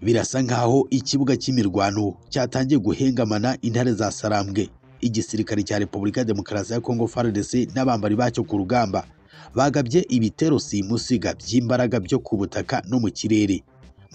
Birasa nk'aho ikibuga cy'imirwano cyatangiye guhengamana intare za Sarambwe. Igisirikare cya Repubulika ya Demokarasi ya Kongo FARDC n'abambari bacyo ku rugamba bagabye ibitero simusiga by'imbaraga byo ku butaka no mu kirere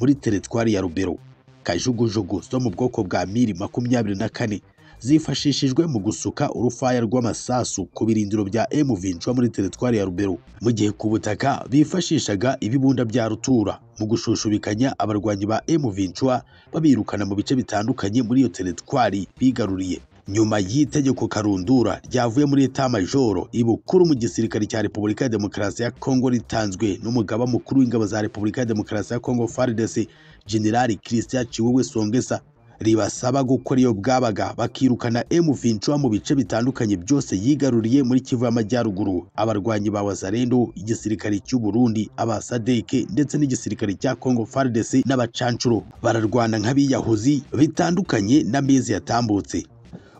muri teritwari ya Rubero. Kajugujugu zo mu bwoko bwa miri makumyabiri na kane zifashishijwe mu gusuka urufaya rw'amasasu ku birindiro bya M23 muri teritwari ya Rubero, mu gihe ku butaka bifashishaga ibibunda bya rutura mu gushushubikanya abarwanyi ba M23 babirukana mu bice bitandukanye muri iyo teritwari bigaruriye. Nyuma y'itegeko karundura ryavuye muri Etat Majoro ibukuru mu gisirikare cya Repubulika ya Demokarasi ya Kongo ritanzwe n'umugaba mukuru w'ingabo za Repubulika ya Demokarasi ya Kongo FARDC, General Christian Chiwewe Songesa ribasaba gukora iyo bwabaga bakirukana M23 mu bice bitandukanye byose yigaruriye muri Kivu y'Amajyaruguru abarwanyi ba Wazalendo igisirikare cy'u Burundi abasadeke ndetse n'igisirikare cya Congo FARDC n'abacancuro bararwana nk'abiyahuzi bitandukanye n'amezi yatambutse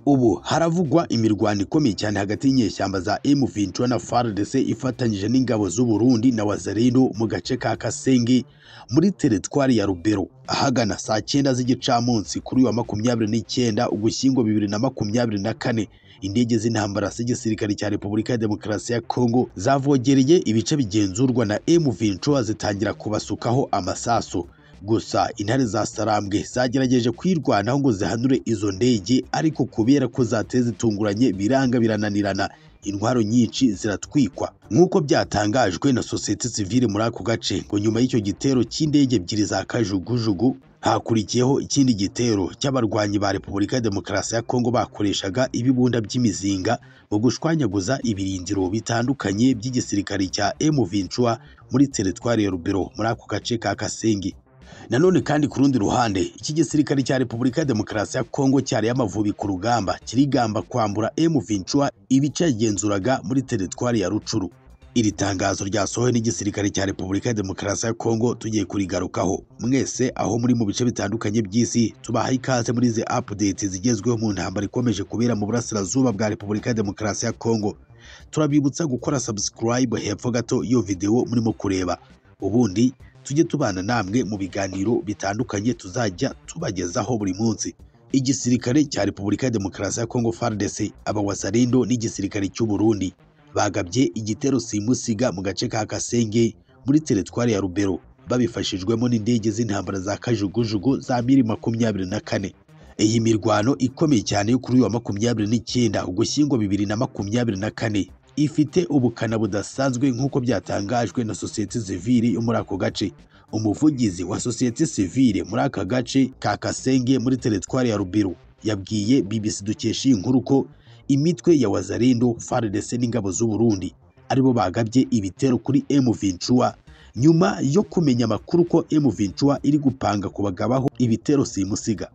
ubu haravugwa imirwano ikomeye cyane hagati y'inyeshyamba za M23 na FARDC ifatanyije n'ingabo z'u Burundi na Wazalendo mu gace ka Kasengi muri teritwari ya Rubero ahagana saa cyenda z'igicamunsi kuri uyu wa makumyabiri n'icyenda Ugushyingo bibiri na makumyabiri na kane indege z'intambara z'igisirikare cya Repubulika ya Demokarasi ya Kongo zavogereye ibice bigenzurwa na M23 zitangira kubasukaho amasasu gusa intare za sarambwe zagerageje kwirwanaho ngo zihanure izo ndege ariko kubera ko zateye zitunguranye biranga birananirana intwaro nyinshi ziratwikwa nk'uko byatangajwe na sosiyete sivile muri ako gace ngo nyuma y'icyo gitero cy'indege ebyiri za kajugujugu hakurikiyeho ikindi gitero cy'abarwanyi ba repubulika ya demokarasi ya kongo bakoreshaga ibibunda by'imizinga mu gushwanyaguza ibirindiro bitandukanye by'igisirikare cya M23 muri teritwari ya rubero muri ako gace ka kasengi nanone kandi ku rundi ruhande iki gisirikare cya repubulika ya demokarasi ya kongo cyariye amavubi ku rugamba kirigamba kwambura M23 ibice yagenzuraga muri teritwari ya rucuru iri tangazo ryasohowe n'igisirikare cya repubulika ya demokarasi ya kongo tugiye kurigarukaho mwese aho muri mu bice bitandukanye by'isi tubaha ikaze muri izi update zigezweho mu ntambara ikomeje kubera mu burasirazuba bwa repubulika ya demokarasi ya kongo turabibutsa gukora subscribe hepfo gato iyo videwo murimo kureba ubundi tujye tubana namwe mu biganiro bitandukanye tuzajya tubagezaho buri munsi igisirikare cya repubulika ya demokarasi ya kongo FARDC abawasarindo n'igisirikare cy'u Burundi bagabye igitero simusiga mu gace ka Kasenge muri teritwari ya Rubero babifashijwemo n'indege z'intambara za kajugujugu za miri makumyabiri na kane iyi mirwano ikomeye cyane yo kuri uyu wa makumyabiri n'icyenda ugushyingo bibiri na makumyabiri na kane ifite ubukana budasanzwe nk'uko byatangajwe na sosiyete sivile yo muri ako gace umuvugizi wa sosiyete sivile muri aka gace ka Kasenge muri teritwari ya Rubiru yabwiye BBC dukesha iyi nkuru ko imitwe ya Wazalendo FARDC n'ingabo z'u Burundi aribo bagabye ibitero kuri M23 nyuma yo kumenya amakuru ko M23 iri gupanga kubagabaho ibitero simusiga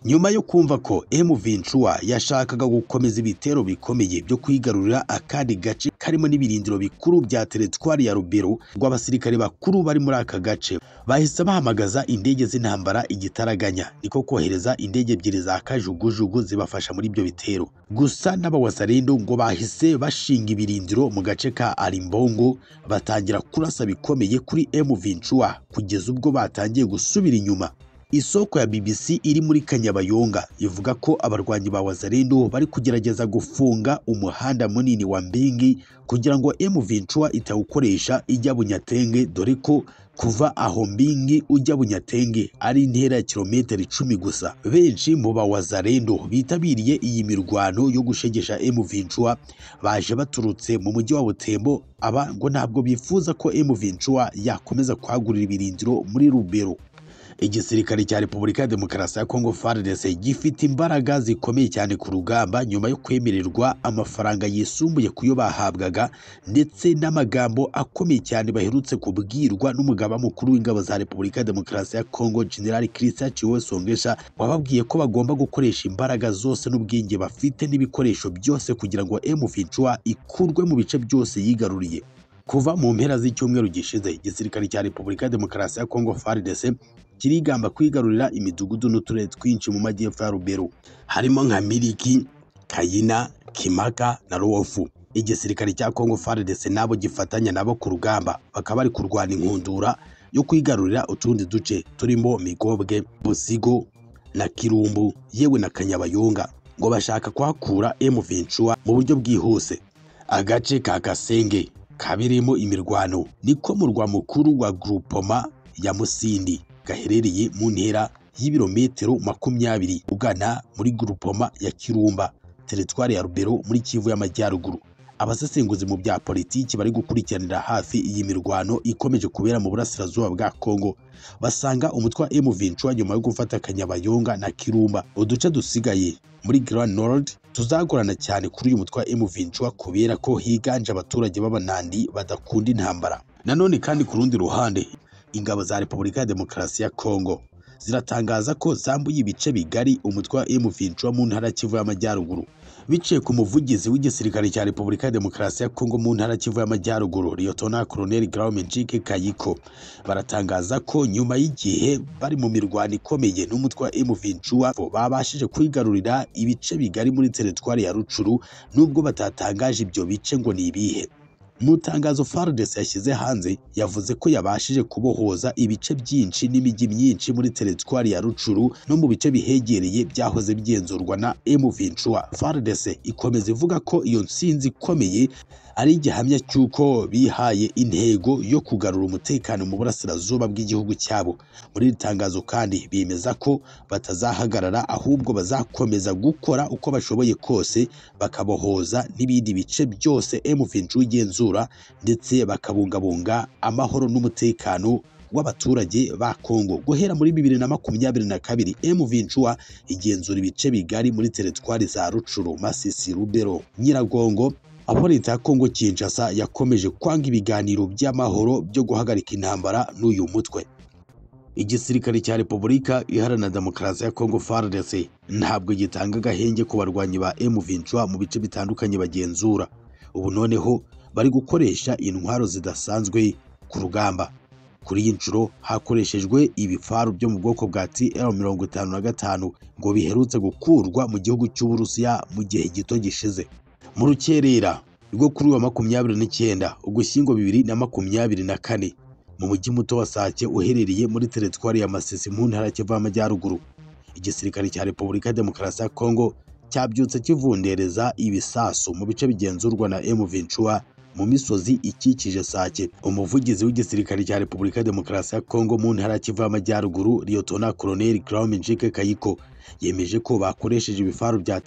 nyuma yo kumva ko M23 yashakaga gukomeza ibitero bikomeye byo kwigarurira akandi gace karimo n'ibirindiro bikuru bya teritwari ya Rubero rw'abasirikare bakuru bari muri aka gace bahise bahamagaza indege z'intambara igitaraganya niko kohereza indege ebyiri za kajugujugu zibafasha muri ibyo bitero gusa n'abawasarindo ngo bahise bashinga ibirindiro mu gace ka Arimbongo batangira kurasa bikomeye kuri M23 kugeza ubwo batangiye gusubira inyuma isoko ya BBC iri muri Kanyabayonga ivuga ko abarwanyi ba Wazalendo bari kugerageza gufunga umuhanda munini wa Mbingi kugira ngo M23 itawukoresha ijya Bunyatenge dore ko kuva aho Mbingi ujya Bunyatenge ari intera ya kilometero icumi gusa benshi mu ba Wazalendo bitabiriye iyi mirwano yo gushegesha M23 baje baturutse mu mujyi wa Butembo aba ngo ntabwo bifuza ko M23 yakomeza kwagurira ibirindiro muri Rubero igisirikare cya repubulika ya demokarasi ya kongo FARDC gifite imbaraga zikomeye cyane ku rugamba nyuma yo kwemererwa amafaranga yisumbuye ku yo bahabwaga ndetse n'amagambo akomeye cyane baherutse kubwirwa n'umugaba mukuru w'ingabo za repubulika ya demokarasi ya kongo general christian chiwe songesha wababwiye ko bagomba gukoresha imbaraga zose n'ubwenge bafite n'ibikoresho byose kugira ngo M23 ikurwe mu bice byose yigaruriye kuva mu mpera z'icyumweru gishize igisirikare cya repubulika ya demokarasi ya kongo fardc kirigamba kwigarurira imidugudu n'uturere twinshi mu majyepfo ya rubero harimo nka miriki kayina kimaka na ruwofu igisirikare cya kongo fardc nabo gifatanya nabo ku rugamba bakaba bari kurwana inkundura yo kwigarurira utundi duce turimo migobwe busigo na kirumbu yewe na kanyabayonga ngo bashaka kuhakura emu ventura mu buryo bwihuse agace ka gasenge kabirimo imirwano niko murwa mukuru wa Groupoma ya Musindi gaherereye mu ntera y'ibirometero makumyabiri ugana muri Groupoma ya Kirumba teritwari ya Rubero muri Kivu y'Amajyaruguru abasesenguzi mu bya politiki bari gukurikiranira hafi iyi mirwano ikomeje kubera mu burasirazuba bwa Kongo basanga umutwe wa M23 nyuma yo gufata Kanyabayonga na Kirumba uduce dusigaye muri Grand Nord tuzagorana cyane kuri uyu mutwe wa M23 kubera ko higanje abaturage b'abanandi badakunda intambara nanone kandi ku rundi ruhande ingabo za Repubulika ya Demokarasi ya Kongo ziratangaza ko zambuye ibice bigari umutwe wa M23 mu ntara Kivu y'Amajyaruguru biciye ku muvugizi w'igisirikare cya Repubulika ya Demokarasi ya Kongo mu ntara Kivu y'Amajyaruguru Lieutenant Colonel Graumenjike Kayiko baratangaza ko nyuma y'igihe bari mu mirwano ikomeye n'umutwe wa M23 babashije kwigarurira ibice bigari muri teritwari ya Rucuru nubwo batatangaje ibyo bice ngo ni ibihe mu itangazo FARDC yashyize hanze yavuze ko yabashije kubohoza ibice byinshi n'imijyi myinshi muri teritwari ya Rucuru no mu bice bihegereye byahoze bigenzurwa na M23. FARDC ikomeza ivuga ko iyo ntsinzi ikomeye ari igihamya cy'uko bihaye intego yo kugarura umutekano mu burasirazuba bw'igihugu cyabo. Muri iri tangazo kandi bemeza ko batazahagarara ahubwo bazakomeza gukora uko bashoboye kose bakabohoza n'ibindi bice byose M23 igenzura ndetse bakabungabunga amahoro n'umutekano w'abaturage ba Kongo guhera muri bibiri na makumyabiri na kabiri M23 igenzura ibice bigari muri teritwari za Rucuru, Masisi, Rubero, Nyiragongo aho leta ya Kongo Kinshasa yakomeje kwanga ibiganiro by'amahoro byo guhagarika intambara n'uyu mutwe igisirikare cya Repubulika iharanira demokarasi ya Kongo FARDC ntabwo gitanga agahenge ku barwanyi ba M23 mu bice bitandukanye bagenzura ubu noneho bari gukoresha intwaro zidasanzwe ku rugamba kuri iyi nshuro hakoreshejwe ibifaru byo mu bwoko bwa TL-55 ngo biherutse gukurwa mu gihugu cy'Uburusiya mu gihe gito gishize mu rukerera rwo kuri wa makumyabiri n'icyenda ugushyingo bibiri na makumyabiri na kane mu mujyi muto wa Sake uherereye muri teritwari ya Masisi mu ntara ya Kivu y'Amajyaruguru igisirikare cya Repubulika ya Demokarasi ya Kongo cyabyutse kivundereza ibisasu mu bice bigenzurwa na M23 mu misozi ikikije Sake. Umuvugizi w'igisirikare cya Repubulika ya Demokarasi ya Kongo mu ntara Kivu y'Amajyaruguru, Lieutenant Colonel Graumenjike Kayiko, yemeje ko bakoresheje ibifaru bya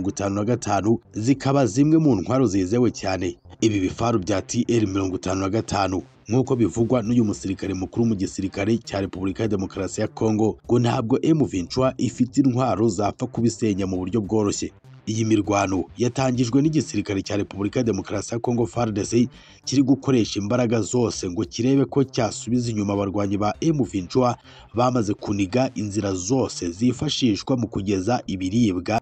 TR-55 zikaba zimwe mu ntwaro zizewe cyane. Ibi bifaru bya TR-55 nk'uko bivugwa n'uyu musirikare mukuru mu gisirikare cya Repubulika ya Demokarasi ya Kongo ngo ntabwo M23 ifite intwaro zapfa kubisenya mu buryo bworoshye. Iyi mirwano yatangijwe n'igisirikare cya Repubulika ya Demokarasi ya Kongo FARDC kiri gukoresha imbaraga zose ngo kirebe ko cyasubiza inyuma abarwanyi ba M23 bamaze kuniga inzira zose zifashishwa mu kugeza ibiribwa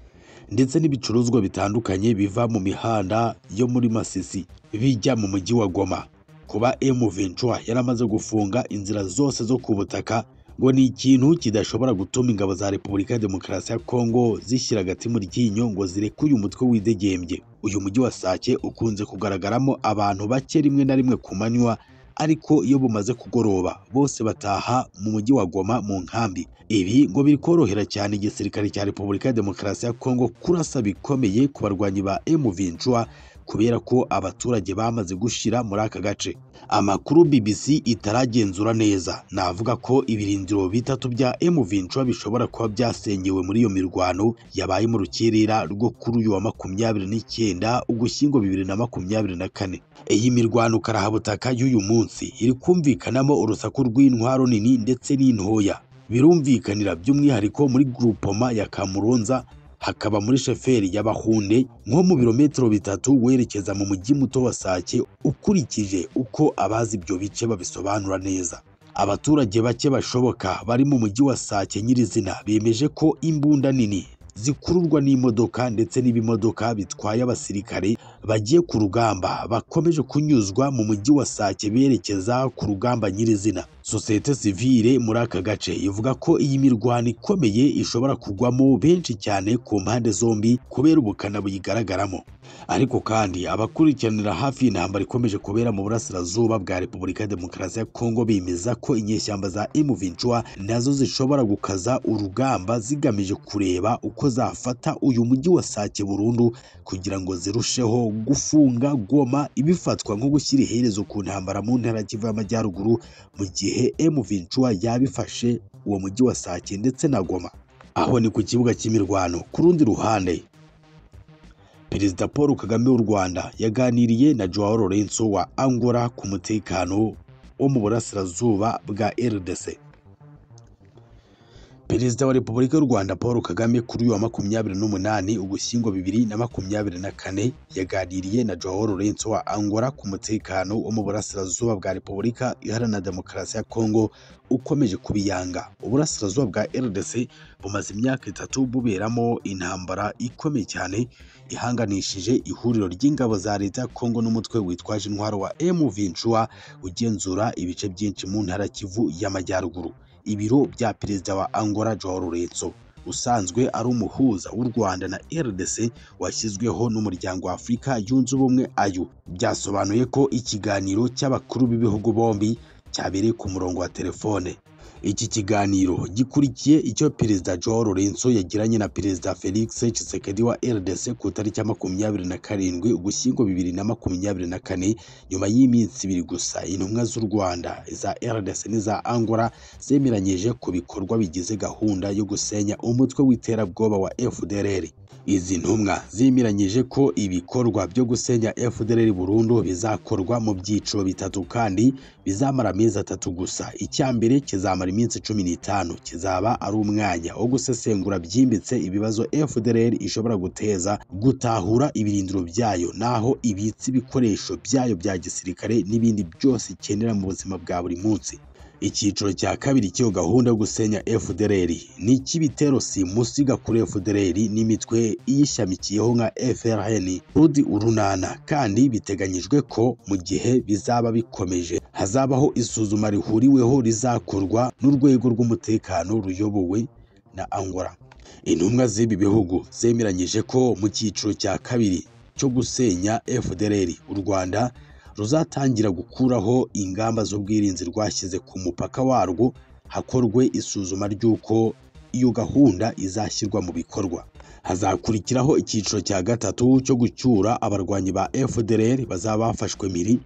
ndetse n'ibicuruzwa bitandukanye biva mu mihanda yo muri Masisi bijya mu mujyi wa Goma. Kuba M23 yaramaze gufunga inzira zose zo ku butaka ngo ni ikintu kidashobora gutuma ingabo za Repubulika ya Demokarasi ya Kongo zishyira agati mu ryinyo ngo zireke uyu mutwe widegembye. Uyu mujyi wa Sake ukunze kugaragaramo abantu bake rimwe na rimwe ku manywa ariko iyo bumaze kugoroba bose bataha mu mujyi wa Goma mu nkambi. Ibi ngo biri korohera cyane igisirikare cya Repubulika ya Demokarasi ya Kongo kurasa bikomeye ku barwanyi ba M23 kubera ko abaturage bamaze gushira muri aka gace amakuru BBC itaragenzura neza navuga ko ibirindiro bitatu bya M23 bishobora kuba byasenyewe muri iyo mirwano yabaye mu rukerera rwo kuri uyu wa makumyabiri n'icyenda ugushyingo bibiri na makumyabiri na kane iyi mirwano karahabutaka y'uyu munsi iri kumvikanamo urusaku rw'intwaro nini ndetse n'intoya birumvikanira by'umwihariko muri Groupoma ya Kamuronza hakaba muri sheferi y'abahunde nko mu birometero bitatu werekeza mu mujyi muto wa Sake ukurikije uko abazi ibyo bice babisobanura neza abaturage bake bashoboka bari mu mujyi wa Sake nyirizina bemeje ko imbunda nini zikururwa n'imodoka ndetse n'ibimodoka bitwaye abasirikare bagiye ku rugamba bakomeje kunyuzwa mu mujyi wa Sake berekeza ku rugamba nyirizina sosiyete sivile muri aka gace ivuga ko iyi mirwano ikomeye ishobora kugwamo benshi cyane ku mpande zombi kubera ubukana buyigaragaramo ariko kandi abakurikiranira hafi intambara ikomeje kubera mu burasirazuba bwa repubulika ya demokarasi ya kongo bemeza ko inyeshyamba za M23 nazo zishobora gukaza urugamba zigamije kureba uko zafata uyu mujyi wa Sake burundu kugira ngo zirusheho gufunga goma ibifatwa nko gushyira iherezo ku ntambara mu ntara ya Kivu y'Amajyaruguru mu gihe M23 yabifashe uwo mujyi wa Sake ndetse na Goma aho ni ku kibuga cy'imirwano ku rundi ruhande Perezida Paul Kagame w'u Rwanda yaganiriye na Joao Lourenço wa Angola ku mutekano wo mu burasirazuba bwa RDC. Perezida wa Repubulika y'u Rwanda Paul Kagame kuri uyu wa makumyabiri n'umunani Ugushyingo bibiri na makumyabiri na kane yaganiriye na Joao Lourenço wa Angola ku mutekano wo mu burasirazuba bwa Repubulika Iharanira Demokarasi ya Kongo ukomeje kubiyanga. Uburasirazuba bwa RDC bumaze imyaka itatu buberamo intambara ikomeye cyane ihanganishije ihuriro ry'ingabo za leta ya Kongo n'umutwe witwaje intwaro wa M23 ugenzura ibice byinshi mu ntara ya Kivu y'Amajyaruguru. Ibiro bya perezida wa Angola Joao Lourenço usanzwe ari umuhuza w'u Rwanda na RDC washyizweho n'umuryango wa Afurika yunze ubumwe ayo byasobanuye ko ikiganiro cy'abakuru b'ibihugu bombi cyabereye ku murongo wa telefone iki kiganiro gikurikiye icyo perezida Joao Lourenço yagiranye na perezida Felix Tshisekedi wa RDC ku itariki ya makumyabiri na karindwi Ugushyingo bibiri na makumyabiri na kane nyuma y'iminsi ibiri gusa intumwa z'u Rwanda iza RDC n'iza Angola zemeranyije ku bikorwa bigize gahunda yo gusenya umutwe w'iterabwoba wa FDLR izi ntumwa zemeranyije ko ibikorwa byo gusenya FDLR burundu bizakorwa mu byiciro bitatu kandi bizamara amezi atatu gusa icya mbere kizamara iminsi cumi n'itanu kizaba ari umwanya wo gusesengura byimbitse ibibazo FDLR ishobora guteza gutahura ibirindiro byayo n'aho ibitse ibikoresho byayo bya gisirikare n'ibindi byose ikenera mu buzima bwa buri munsi icyiciro cya kabiri cy'iyo gahunda yo gusenya FDLR ni icy'ibitero simusiga kuri FDLR n'imitwe iyishamikiyeho nka FRN Rudi urunana kandi biteganyijwe ko mu gihe bizaba bikomeje hazabaho isuzuma rihuriweho rizakorwa n'urwego rw'umutekano ruyobowe na Angola intumwa z'ibi bihugu zemeranyije ko mu cyiciro cya kabiri cyo gusenya FDLR u Rwanda ruzatangira gukuraho ingamba z'ubwirinzi rwashyize ku mupaka warwo hakorwe isuzuma ry'uko iyo gahunda izashyirwa mu bikorwa hazakurikiraho icyiciro cya gatatu cyo gucyura abarwanyi ba FDLR bazaba bafashwe miri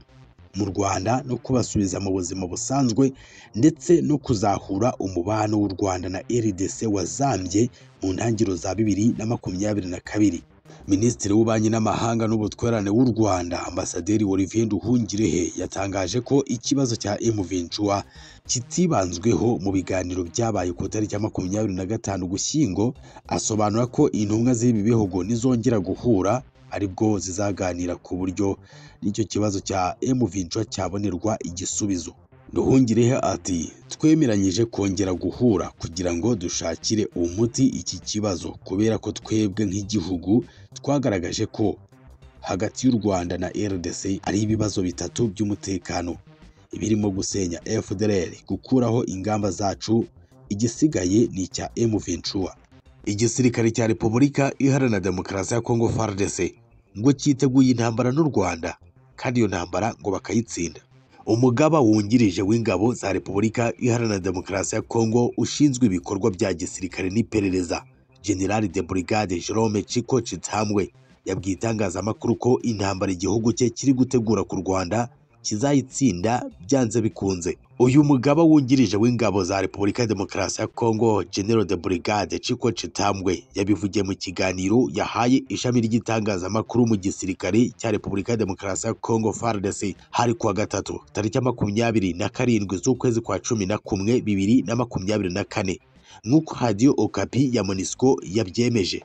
mu Rwanda no kubasubiza mu buzima busanzwe ndetse no kuzahura umubano w'u Rwanda na RDC wazambye mu ntangiriro za bibiri na makumyabiri na kabiri Minisitiri w'Ububanyi n'Amahanga n'Ubutwererane w'u Rwanda Ambasaderi Olivier Nduhungirehe yatangaje ko ikibazo cya M23 kitibanzweho mu biganiro byabaye ku itariki ya makumyabiri na gatanu Ugushyingo asobanura ko intumwa z'ibi bihugu nizongera guhura aribwo zizaganira ku buryo n'icyo kibazo cya M23 cyabonerwa igisubizo Nduhungirehe ati twemeranyije kongera guhura kugira ngo dushakire umuti iki kibazo kubera ko twebwe nk'igihugu twagaragaje ko hagati y'u Rwanda na RDC ari ibibazo bitatu by'umutekano ibirimo gusenya FDLR gukuraho ingamba zacu igisigaye ni icya M23 igisirikare cya Repubulika Iharanira Demokarasi ya Kongo FARDC ngo cyiteguye intambara n'u Rwanda kandi iyo ntambara ngo bakayitsinda umugaba wungirije w'ingabo za repubulika iharanira demokarasi ya kongo ushinzwe ibikorwa bya gisirikare n'iperereza generali de brigade jerome chiko chitambwe yabwiye itangazamakuru ko intambara igihugu cye kiri gutegura ku rwanda kizayitsinda byanze bikunze uyu mugaba wungirije w'ingabo za repubulika ya demokarasi ya kongo general de brigade chiko chitambwe yabivugiye mu kiganiro yahaye ishami ry'itangazamakuru mu gisirikare cya repubulika ya demokarasi ya kongo fardc hari kuwa gatatu tariki makumyabiri na karindwi z'ukwezi kwa cumi na kumwe bibiri na makumyabiri na kane nk'uko hadiyo okapi ya monisco yabyemeje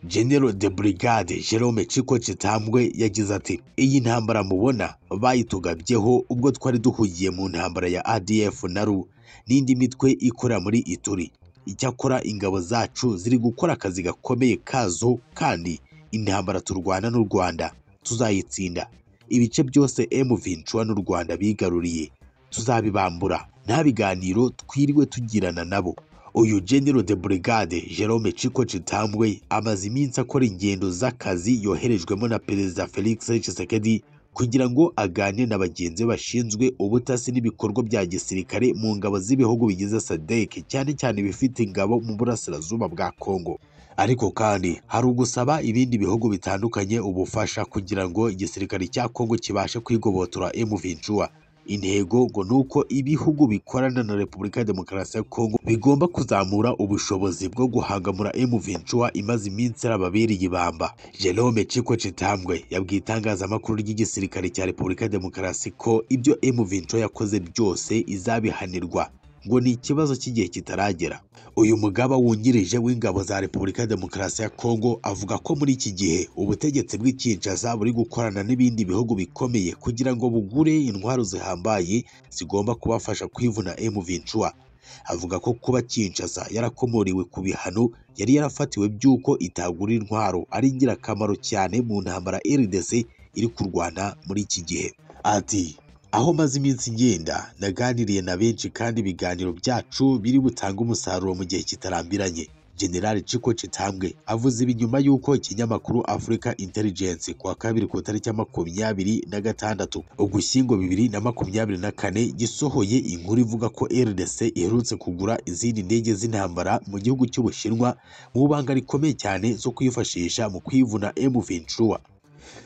General de Brigade Jerome Chiko Chitambwe yagize ati iyi ntambara mubona bayitugabyeho ubwo twari duhugiye mu ntambara ya ADF na RU n'indi mitwe ikorera muri Ituri icyakora ingabo zacu ziri gukora akazi gakomeye kazo kandi intambara turwana n'u rwanda tuzayitsinda ibice byose M21 n'u rwanda bigaruriye tuzabibambura nta biganiro twiriwe tugirana nabo uyu General de Brigade Jerome Chiko Chitambwe amaze iminsi akora ingendo z'akazi yoherejwemo na Perezida Felix Tshisekedi kugira ngo aganire na bagenzi be bashinzwe ubutasi n'ibikorwa bya gisirikare mu ngabo z'ibihugu bigize SADC cyane cyane ibifite ingabo mu burasirazuba bwa Kongo ariko kandi hari ugusaba ibindi bihugu bitandukanye ubufasha kugira ngo igisirikare cya Kongo kibashe kwigobotora M23 intego ngo ni uko ibihugu bikorana na Repubulika ya Demokarasi ya Kongo bigomba kuzamura ubushobozi bwo guhangamura M23 imaze iminsi arababereye ibamba Jerome Chiko Chitambwe yabwiye itangazamakuru ry'igisirikare cya Repubulika ya Demokarasi ko ibyo M23 yakoze byose izabihanirwa ngo ni ikibazo cy'igihe kitaragera uyu mugaba wungirije w'ingabo za Repubulika ya Demokarasi ya Kongo avuga ko muri iki gihe ubutegetsi bw'i Kinshasa buri gukorana n'ibindi bihugu bikomeye kugira ngo bugure intwaro zihambaye zigomba kubafasha kwivuna M23 avuga ko kuba Kinshasa yarakomoriwe ku bihano yari yarafatiwe by'uko itagura intwaro ari ingirakamaro cyane mu ntambara RDC iri kurwana muri iki gihe ati aho maze iminsi ngenda naganiriye na benshi kandi ibiganiro byacu biri butange umusaruro mu gihe kitarambiranye General Chiko Chitambwe avuze ibi nyuma y'uko ikinyamakuru Africa Intelligence ku wa kabiri ku itariki ya makumyabiri na gatandatu Ugushyingo bibiri na makumyabiri na kane gisohoye inkuru ivuga ko RDC iherutse kugura izindi ndege z'intambara mu gihugu cy'Ubushinwa mu banga rikomeye cyane zo kwifashisha mu kwivuna M23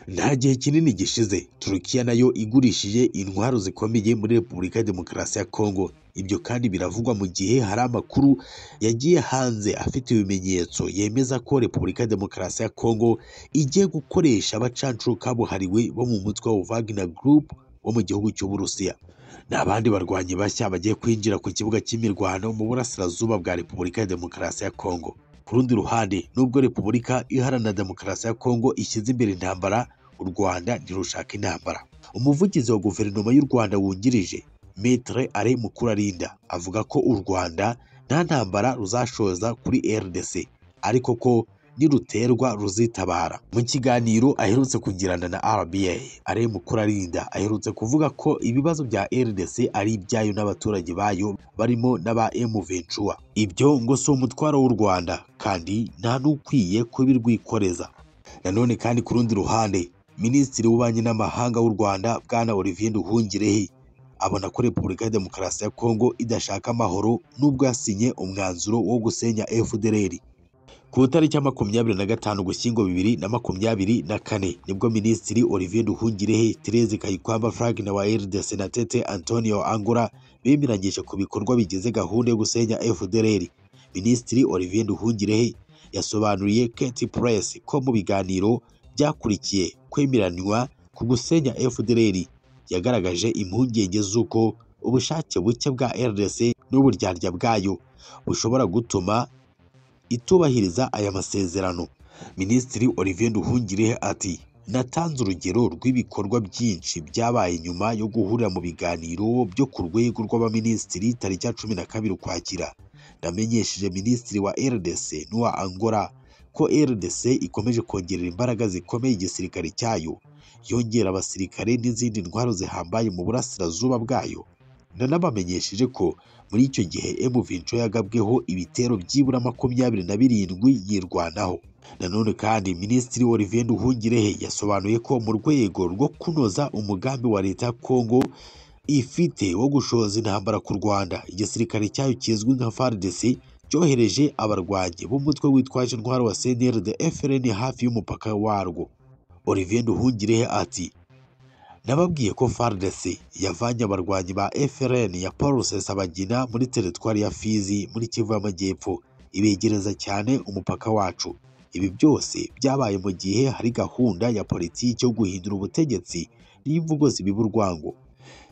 nta gihe kinini gishize turukiya nayo igurishije intwaro zikomeye muri repubulika ya demokarasi ya kongo ibyo kandi biravugwa mu gihe hari amakuru yagiye hanze afite ibimenyetso yemeza ko repubulika ya demokarasi ya kongo igiye gukoresha abacancuro kabuhariwe bo mu mutwe wa wagner group wo mu gihugu cy'uburusiya ni abandi barwanyi bashya bagiye kwinjira ku kibuga cy'imirwano mu burasirazuba bwa repubulika ya demokarasi ya kongo ku rundi ruhande nubwo repubulika iharanira demokarasi ya kongo ishyize imbere intambara u rwanda ntirushaka intambara umuvugizi wa guverinoma y'u rwanda wungirije metre are mukurarinda avuga ko u rwanda nta ntambara ruzashoza kuri rdc ariko ko niruterwa ruzitabara mu kiganiro aherutse kugirana na rba are mukurarinda aherutse kuvuga ko ibibazo bya rdc ari ibyayo n'abaturage bayo barimo n'aba emuventura ibyo ngo si umutwaro w'u rwanda kandi nta n'ukwiye kubirwikoreza nanone kandi ku rundi ruhande minisitiri w'ububanyi n'amahanga w'u rwanda bwana olivier nduhungirehe abona ko repubulika ya demokarasi ya kongo idashaka amahoro n'ubwo yasinye umwanzuro wo gusenya fdr ku itariki ya makumyabiri na gatanu gushyingo bibiri na makumyabiri na kane nibwo minisitiri olivier duhungirehe therese kayikwamba frank na wa rdc na tete antonio angura bemeranyije ku bikorwa bigize gahunda yo gusenya fdr minisitiri olivier duhungirehe yasobanuriye keti press ko mu biganiro byakurikiye kwemeranywa ku gusenya fdr yagaragaje impungenge z'uko ubushake buke bwa rdc n'uburyarya bwayo bushobora gutuma itubahiriza aya masezerano minisitiri olivier nduhungirehe ati natanze urugero rw'ibikorwa byinshi byabaye nyuma yo guhurira mu biganiro byo ku rwego rw'abaminisitiri tariki ya cumi na kabiri ukwakira namenyesheje minisitiri wa rdc n'uwa angola ko rdc ikomeje kongerera imbaraga zikomeye igisirikare cyayo yongera abasirikare n'izindi ntwaro zihambaye mu burasirazuba bwayo nanabamenyesheje ko muri icyo gihe M23 yagabweho ibitero byibura makumyabiri na birindwi yirwanaho nanone kandi minisitiri Olivier Nduhungirehe yasobanuye ko mu rwego rwo kunoza umugambi wa leta ya Kongo ifite wo gushoza intambara ku Rwanda igisirikare cyayo kizwi nka FARDC cyohereje abarwanyi b'umutwe witwaje intwaro wa CNRD FRN hafi y'umupaka warwo Olivier Nduhungirehe ati nababwiye ko FARDC yavanye abarwanyi ba FRN ya Paul Rusesabagina muri teritwari ya Fizi muri Kivu y'Amajyepfo ibegereza cyane umupaka wacu ibi byose byabaye mu gihe hari gahunda ya politiki yo guhindura ubutegetsi n'imvugo zibiba urwango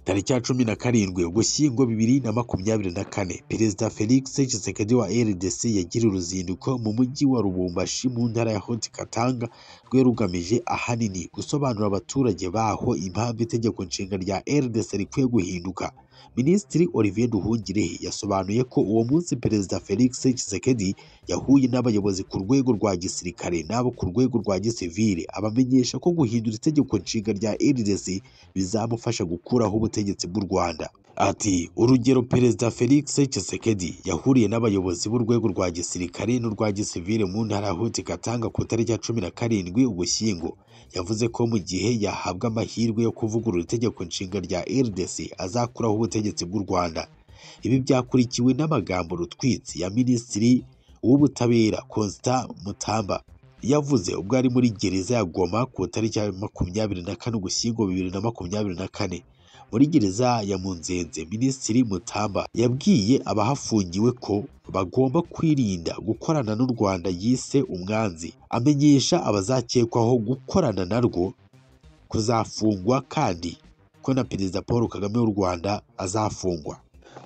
tariki ya cumi na karindwi ugushyingo bibiri na makumyabiri na kane perezida felix tshisekedi wa rdc yagiriye uruzinduko mu mujyi wa rubumbashi mu ntara ya hoti katanga rwe rugamije ahanini gusobanurira abaturage baho impamvu itegeko nshinga rya rdc rikwiye guhinduka minisitiri olivier duhungirehe yasobanuye ko uwo munsi perezida felix Tshisekedi yahuye n'abayobozi ku rwego rwa gisirikare n'abo ku rwego rwa gisivile abamenyesha ko guhindura itegeko nshinga rya rdc bizamufasha gukuraho ubutegetsi bw'u rwanda ati urugero perezida felix Tshisekedi yahuriye n'abayobozi b'urwego rwa gisirikare n'urwa gisivile mu ntara huti katanga ku itariki ya cumi na karindwi ugushyingo yavuze ko mu gihe yahabwa amahirwe yo kuvugurura itegeko nshinga rya rdc azakuraho ubutegetsi bw'u rwanda ibi byakurikiwe n'amagambo rutwitsi ya minisitiri w'ubutabera constant mutamba yavuze ubwo ari muri gereza ya goma ku itariki ya makumyabiri na kane ugushyingo bibiri na makumyabiri na kane muri gereza ya munzenze minisitiri mutamba yabwiye abahafungiwe ko bagomba kwirinda gukorana n'u rwanda yise umwanzi amenyesha abazakekwaho gukorana narwo kuzafungwa kandi ko na perezida paul kagame w'u rwanda azafungwa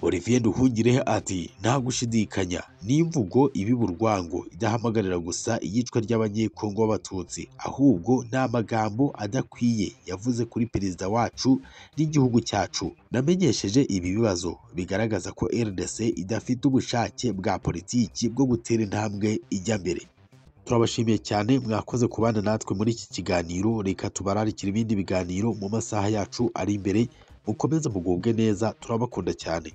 Olivier Nduhungirehe ati nta gushidikanya ni imvugo ibiba urwango idahamagarira gusa iyicwa ry'abanyekongo b'abatutsi ahubwo ni amagambo adakwiye yavuze kuri perezida wacu n'igihugu cyacu namenyesheje ibi bibazo bigaragaza ko RDC idafite ubushake bwa politiki bwo gutera intambwe ijya mbere turabashimiye cyane mwakoze kubana natwe muri iki kiganiro reka tubararikire ibindi biganiro mu masaha yacu ari imbere mukomeze mugubwe neza turabakunda cyane